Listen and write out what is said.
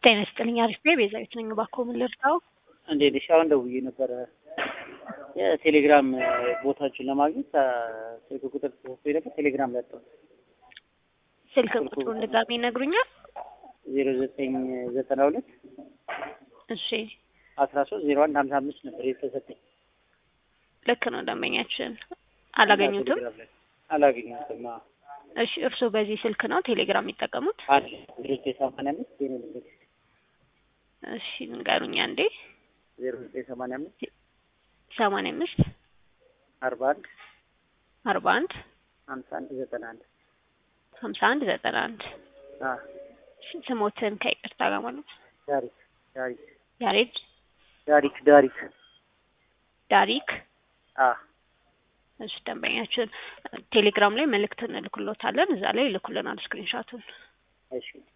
ጤና ይስጥልኝ። አሪፍ ነኝ። ቤዛዊት ነኝ። እባክዎ ምን ልርዳው? እንዴት ነሽ? አሁን ደውዬ ነበረ የቴሌግራም ቦታዎችን ለማግኘት ስልክ ቁጥር ተሰጥቶ ነበር። ቴሌግራም ላይ አጣሁ። ስልክ ቁጥሩን ድጋሚ ይነግሩኛል? ዜሮ ዘጠኝ ዘጠና ሁለት እሺ አስራ ሶስት ዜሮ አንድ ሀምሳ አምስት ነበር የተሰጠኝ። ልክ ነው። ደንበኛችን አላገኙትም? ቴሌግራም ላይ አላገኘሁትም። አዎ። እሺ እርስዎ በዚህ ስልክ ነው ቴሌግራም የሚጠቀሙት? አንድ ዜሮ ዘጠኝ ሰማንያ አምስት ዜሮ ልንገርሽ እሺ ንገሩኝ አንዴ። ዜሮ ዘጠኝ ሰማንያ አምስት ሰማንያ አምስት አርባ አንድ አርባ አንድ ሀምሳ አንድ ዘጠና አንድ ሀምሳ አንድ ዘጠና አንድ አዎ። እሺ ስሞትን ከይቅርታ ጋር ማለት ዳሪክ ዳሪክ ያሬድ ዳሪክ ዳሪክ ዳሪክ አዎ እሺ ደንበኛችን ቴሌግራም ላይ መልእክት እንልክሎታለን። እዛ ላይ ይልኩልናል ስክሪንሻቱን። እሺ